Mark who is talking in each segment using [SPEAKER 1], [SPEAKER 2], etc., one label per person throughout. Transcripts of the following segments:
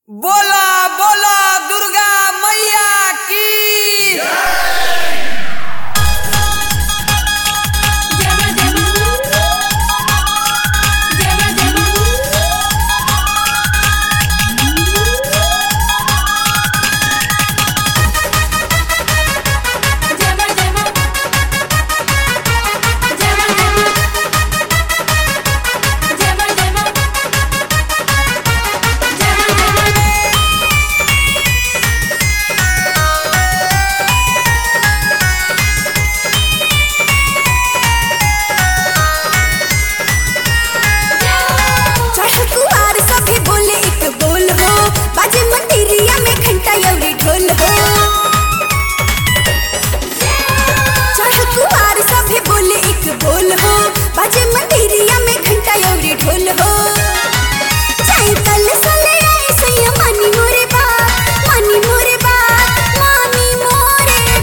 [SPEAKER 1] बोला बोला दुर्गा मैया की
[SPEAKER 2] चढ़ कुआर सभे बोले एक बोल हो बाजे मंदिरिया में घंटा यौरी ढोल हो चढ़ कुआर सभे बोले एक बोल हो बाजे मंदिरिया में घंटा यौरी ढोल हो चाहे कल सले आए सैया मानी मोरे बात मानी मोरे बात मानी मोरे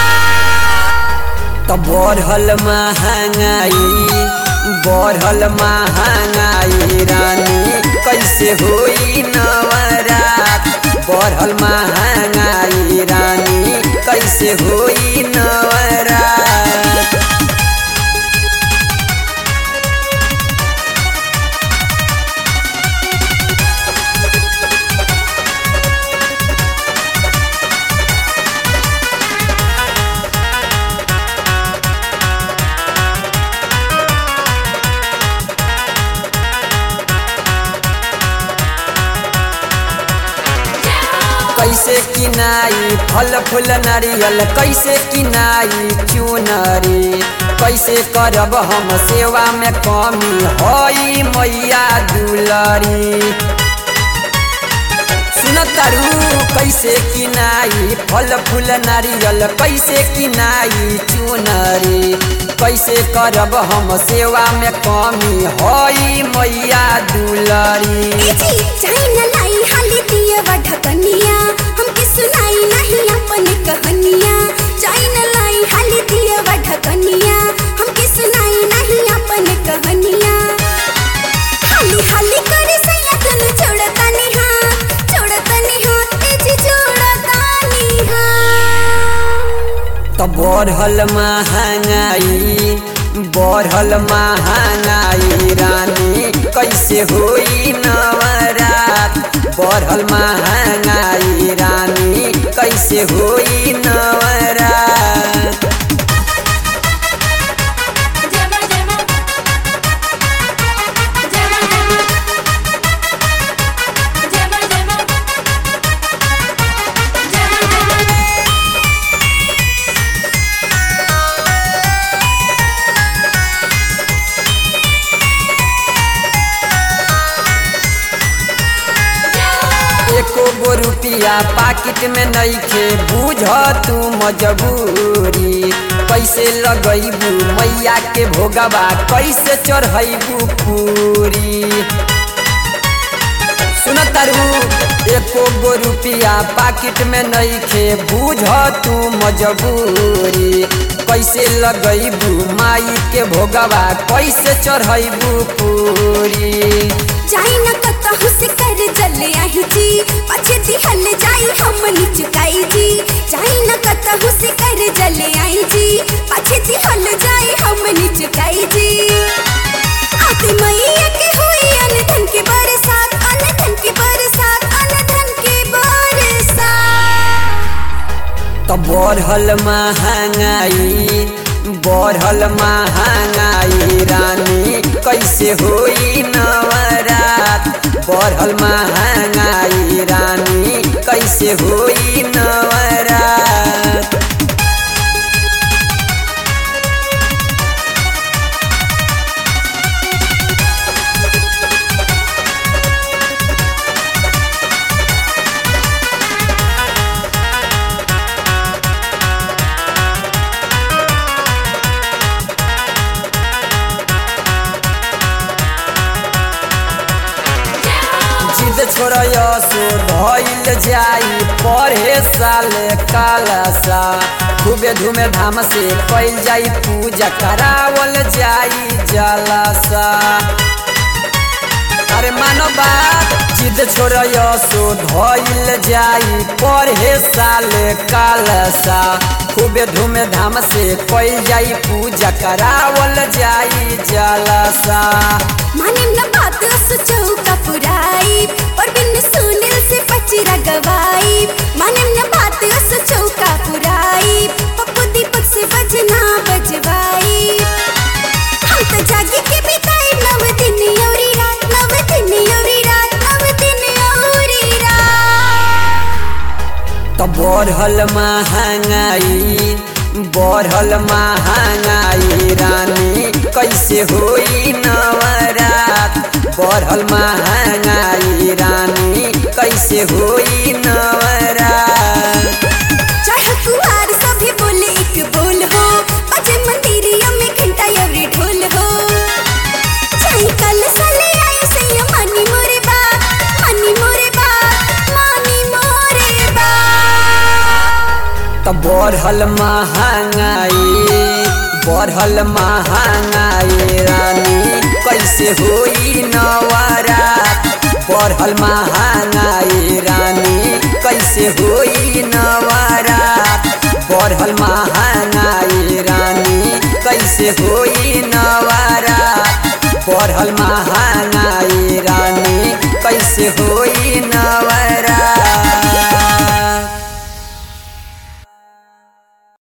[SPEAKER 2] बात
[SPEAKER 1] तो बढ़ल महंगाई बढ़ल महंगाई रानी कैसे होई नवरात बढ़ल महंगाई रानी कैसे होई नवरात कैसे किनाई फल फूल नारियल कैसे किनाई चुनरी कैसे करब हम सेवा में कमी हई मैया दुलरी सुनतरू कैसे किनाई फल फूल नारियल कैसे किनाई चुनरी कैसे करब हम सेवा में कमी हई मैया दुलरी
[SPEAKER 2] ए जी चाहे न लाई हाली दिए वा ढकनिया हमके सुनाई नहीं अपन कहानिया चाहे न लाई हाली दिए वा ढकनिया हमके सुनाई नहीं अपन कहानिया हाली हाली करे सैया धन छोड़ता निहा छोड़ता निहा ए जी छोड़ता निहा
[SPEAKER 1] तो बढ़ल महंगाई बढ़ल महंगाई रानी कैसे होई नवरात बढ़ल महंगाई रानी कैसे होई नवरात एको गो रुपिया पाकिट में नइखे बुझ तू मजबूरी कैसे लगैबू मैया के भोगबा कैसे चढ़ैबू पूरी सुन तारू एको गो रुपिया पाकिट में नइखे बुझ तू मजबूरी कैसे लगैबू माई के भोगबा कैसे चढ़ैबू पूरी
[SPEAKER 2] जाई न कतहु से कर जले आही जी पछे दिहल जाई हम चुकाई जी जाई न कतहु से कर जले आई जी पछे दिहल जाई हम चुकाई जी आते मैया के हुई अनधन के बरसात अनधन के बरसात अनधन के बरसात
[SPEAKER 1] तो बढ़ल महंगाई बढ़ल महंगाई रानी कैसे होई नवरात बढ़ल महंगाई रानी कैसे होई नवरात जिद छोड़य सो धइल जाई पढ़े साल कालसा खूबे धूमे धाम से कैल जाई पूजा करावल जाई जलसा अरे मानो बात जिद छोड़ सो धइल जाई पढ़े साले कालसा खूबे धूम धाम से कइल जाई पूजा करावल जाई जलसा
[SPEAKER 2] माने न बात अस चौका पुराई और बिन सुनील से पचरा गवाई माने न बात अस चौका पुराई पप्पू दीपक से बजना बजवाई हम तो जागी के बिताई नव दिन औरी रात नव दिन औरी रात नव दिन औरी रात
[SPEAKER 1] तो बढ़ल महंगाई बढ़ल महंगाई रानी कैसे होई नवरात बढ़ल महंगाई रानी कैसे होई नवरात
[SPEAKER 2] चाहे कुमार सभी बोले एक बोल हो बजे मंदिरिया में घंटा अवरी ढोल हो चाहे कल साले आई से ये मानी मोरे बा मानी मोरे बा मानी मोरे बा
[SPEAKER 1] तो बढ़ल महंगाई बढ़ल महंगाई रानी कैसे होई नवरात बढ़ल महंगाई रानी कैसे होई नवरात बढ़ल महंगाई रानी कैसे होई नवरात बढ़ल महंगाई रानी कैसे होई नवरात